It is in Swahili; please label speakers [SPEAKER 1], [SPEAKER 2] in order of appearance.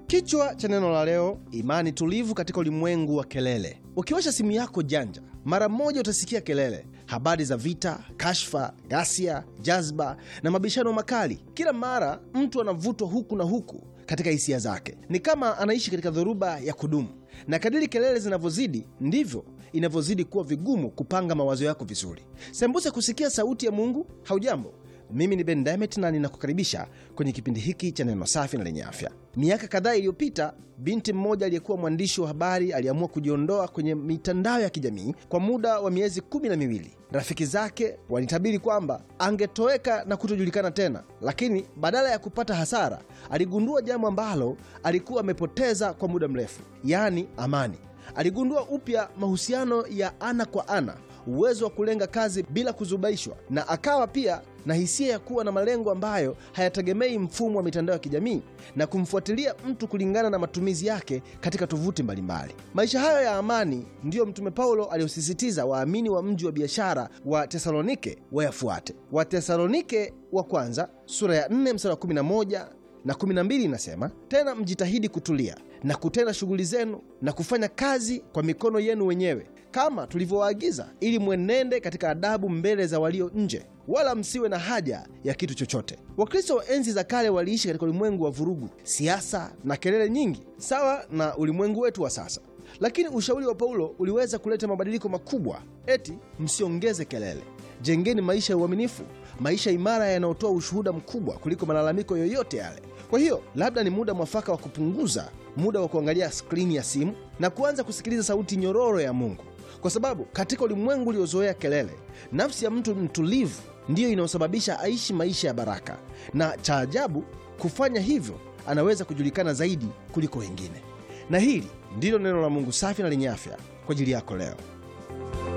[SPEAKER 1] Kichwa cha neno la leo: imani tulivu katika ulimwengu wa kelele. Ukiwasha simu yako janja, mara moja utasikia kelele, habari za vita, kashfa, ghasia, jazba na mabishano makali. Kila mara mtu anavutwa huku na huku katika hisia zake, ni kama anaishi katika dhoruba ya kudumu. Na kadiri kelele zinavyozidi, ndivyo inavyozidi kuwa vigumu kupanga mawazo yako vizuri. Sembuse kusikia sauti ya Mungu. Haujambo, mimi ni Ben Diamond na ninakukaribisha kwenye kipindi hiki cha neno safi na lenye afya. Miaka kadhaa iliyopita, binti mmoja aliyekuwa mwandishi wa habari aliamua kujiondoa kwenye mitandao ya kijamii kwa muda wa miezi kumi na miwili. Rafiki zake walitabiri kwamba angetoweka na kutojulikana tena, lakini badala ya kupata hasara, aligundua jambo ambalo alikuwa amepoteza kwa muda mrefu, yaani amani. Aligundua upya mahusiano ya ana kwa ana, uwezo wa kulenga kazi bila kuzubaishwa, na akawa pia na hisia ya kuwa na malengo ambayo hayategemei mfumo wa mitandao ya kijamii na kumfuatilia mtu kulingana na matumizi yake katika tovuti mbalimbali. Maisha hayo ya amani ndiyo Mtume Paulo aliyosisitiza waamini wa mji wa biashara wa Tesalonike wayafuate. Watesalonike wa kwanza sura ya 4 mstari wa 11 na 12 inasema, tena mjitahidi kutulia na kutenda shughuli zenu na kufanya kazi kwa mikono yenu wenyewe kama tulivyowaagiza, ili mwenende katika adabu mbele za walio nje, wala msiwe na haja ya kitu chochote. Wakristo wa enzi za kale waliishi katika ulimwengu wa vurugu, siasa na kelele nyingi, sawa na ulimwengu wetu wa sasa. Lakini ushauri wa Paulo uliweza kuleta mabadiliko makubwa. Eti msiongeze kelele, jengeni maisha ya uaminifu, maisha imara yanayotoa ushuhuda mkubwa kuliko malalamiko yoyote yale. Kwa hiyo labda ni muda mwafaka wa kupunguza muda wa kuangalia skrini ya simu na kuanza kusikiliza sauti nyororo ya Mungu, kwa sababu katika ulimwengu uliozoea kelele, nafsi ya mtu mtulivu ndiyo inayosababisha aishi maisha ya baraka, na cha ajabu, kufanya hivyo anaweza kujulikana zaidi kuliko wengine. Na hili ndilo neno la Mungu safi na lenye afya kwa ajili yako leo.